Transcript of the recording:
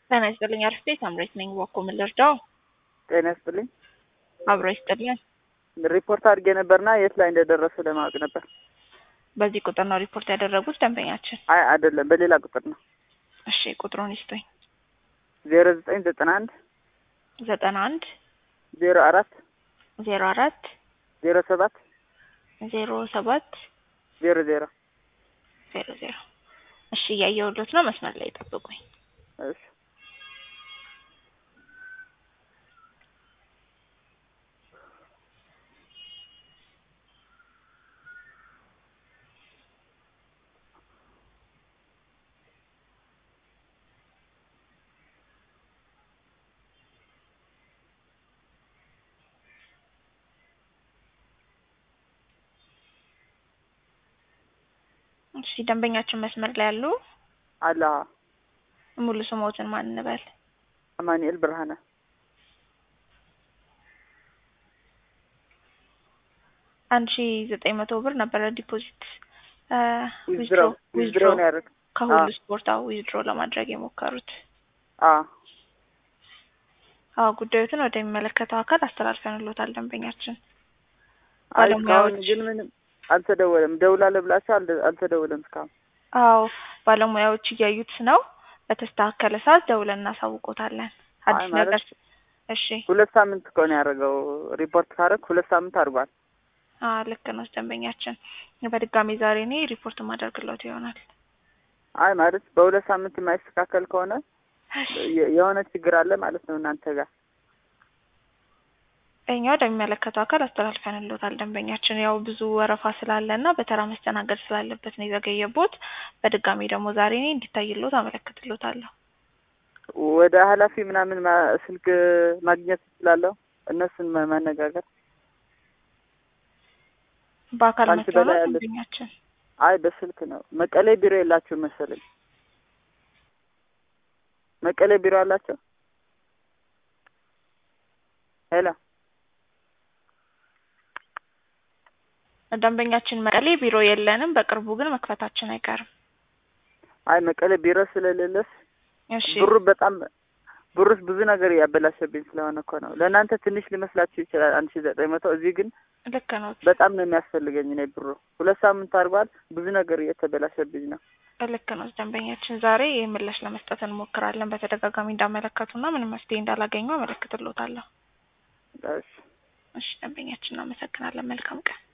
ጤና ይስጥልኝ። አርፍቴ ሳምሬት ነኝ። ዋኮ ምን ልርዳው? ጤና ይስጥልኝ። አብሮ ይስጥልን። ሪፖርት አድርጌ ነበርና የት ላይ እንደደረሱ ለማወቅ ነበር። በዚህ ቁጥር ነው ሪፖርት ያደረጉት ደንበኛችን? አይ አይደለም፣ በሌላ ቁጥር ነው። እሺ ቁጥሩን ይስጡኝ። ዜሮ ዘጠኝ ዘጠና አንድ ዘጠና አንድ ዜሮ አራት ዜሮ አራት ዜሮ ሰባት ዜሮ ሰባት ዜሮ ዜሮ ዜሮ ዜሮ እሺ እያየሁሎት ነው። መስመር ላይ ጠብቁኝ። እሺ እሺ ደንበኛችን መስመር ላይ ያሉ አላ ሙሉ ስሞትን ማን እንበል? አማኑኤል ብርሃነ አንድ ሺ ዘጠኝ መቶ ብር ነበረ ዲፖዚት ዊዝድሮ ዊዝድሮ ነው ያደረግ ከሁሉ አዎ። ስፖርት ዊዝድሮ ለማድረግ የሞከሩት። አ አዎ ጉዳዮትን ወደሚመለከተው አካል አስተላልፈንሎታል ደንበኛችን። አይ እስካሁን ባለሙያዎች ግን ምንም አልተደወለም። ደውላለሁ ብላችሁ አልደ- አልተደወለም እስካሁን። አዎ ባለሙያዎች እያዩት ነው። በተስተካከለ ሰዓት ደውለን እናሳውቆታለን። አዲስ አይ ማለት ነገር እሺ። ሁለት ሳምንት እኮ ነው ያደረገው። ሪፖርት ካደረግ ሁለት ሳምንት አድርጓል። አዎ ልክ ነው ደንበኛችን። በድጋሚ ዛሬ እኔ ሪፖርት ማደርግሎት ይሆናል። አይ ማለት በሁለት ሳምንት የማይስተካከል ከሆነ የ- የሆነ ችግር አለ ማለት ነው እናንተ ጋር። እኛ ወደሚመለከተው አካል አስተላልፈንሎታል ደንበኛችን። ያው ብዙ ወረፋ ስላለ እና በተራ መስተናገድ ስላለበት ነው የዘገየቦት። በድጋሚ ደግሞ ዛሬ እኔ እንዲታይሎት አመለክትሎታለሁ። ወደ ኃላፊ ምናምን ማ- ስልክ ማግኘት እችላለሁ፣ እነሱን ማ- ማነጋገር። በአካል ከአንቺ መጥተው ነው በላይ ያለ- ደንበኛችን። አይ በስልክ ነው። መቀሌ ቢሮ የላችሁም መሰለኝ። መቀሌ ቢሮ አላቸው? ሄሎ ደንበኛችን መቀሌ ቢሮ የለንም። በቅርቡ ግን መክፈታችን አይቀርም። አይ መቀሌ ቢሮ ስለሌለስ እሺ ብሩ በጣም ብሩስ ብዙ ነገር እያበላሸብኝ ስለሆነ እኮ ነው። ለእናንተ ትንሽ ሊመስላችሁ ይችላል አንድ ሺ ዘጠኝ መቶ እዚህ ግን ልክ ነው በጣም ነው የሚያስፈልገኝ እኔ ብሩ ሁለት ሳምንት አድርጓል። ብዙ ነገር እየተበላሸብኝ ነው። ልክ ነው ደንበኛችን። ዛሬ ምላሽ ለመስጠት እንሞክራለን። በተደጋጋሚ እንዳመለከቱና ምንም መፍትሄ እንዳላገኙ አመለክትሎታለሁ። እሺ እሺ ደንበኛችን እናመሰግናለን። መልካም ቀን